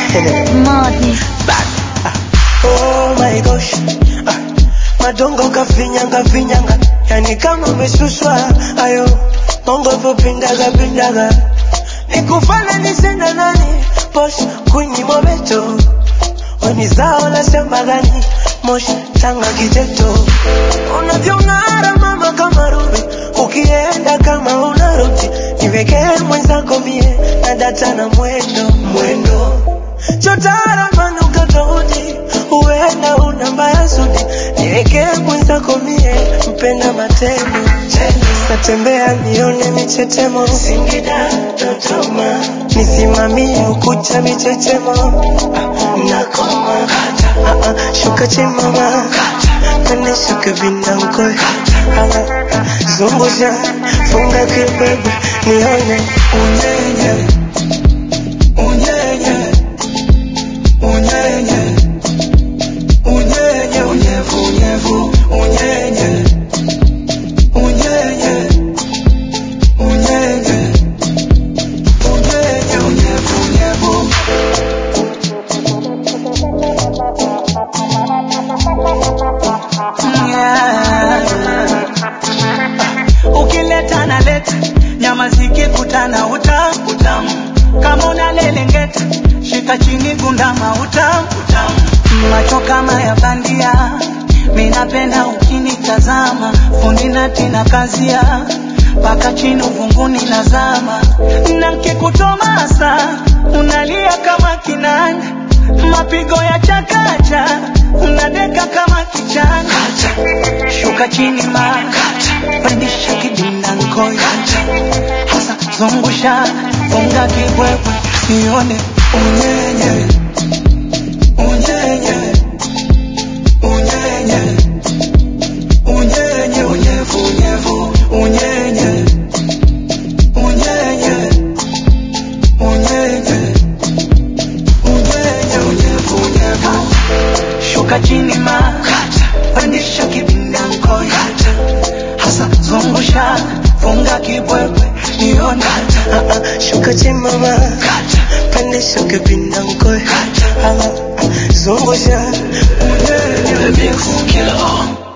Madness. Oh my gosh. Ah, madongo kafinyanga finyanga, yani kama umeshushwa ayo mongo vopindaga pindaga, nikufana nisenda nani posh kwenye mobeto Wani zao la shamba gani moshi tanga kiteto unavyong'ara mama kama rubi ukienda kama unarudi niwekee mwenzako mie na data na mwendo mwendo chotara manuka tofauti huenda una mbaya sudi niwekee mwenzako mie mpenda matendo natembea nione michetemo Singida Dodoma nisimamie ukucha michechemo nakoma Ah, ah, shuka chimama kane shuka vinankoe zungusha funga kibebe nione unyenye unyenye unyenye unyenye unyevu unyevu unyenye unyenye unyenye unyenye unyevu unyevu ukileta naleta nyama zikikutana utamu utamu kama unalelengeta shika chini gundama utamu utamu macho kama ya bandia minapenda ukinitazama fundi natina kazia mpaka chini uvunguni nazama na nkikutomasa unalia kama kinanda mapigo ya chakacha unadeka kama kichana shuka chini ma pandisha kidinda nkoya hasa zungusha funga kibwebwe nione unyenye unyenye unyenye unyenye unyevu unyevu unyenye unyenye unyenye unyenye unyevu unyevu shuka chini ma pandisha kibinda nkoya hasa zungusha funga kibwebwe nione Ah, ah, shuka chimama pandisha kibinda mkoe Ah, ah, zungusha unyenye The Mix Killer.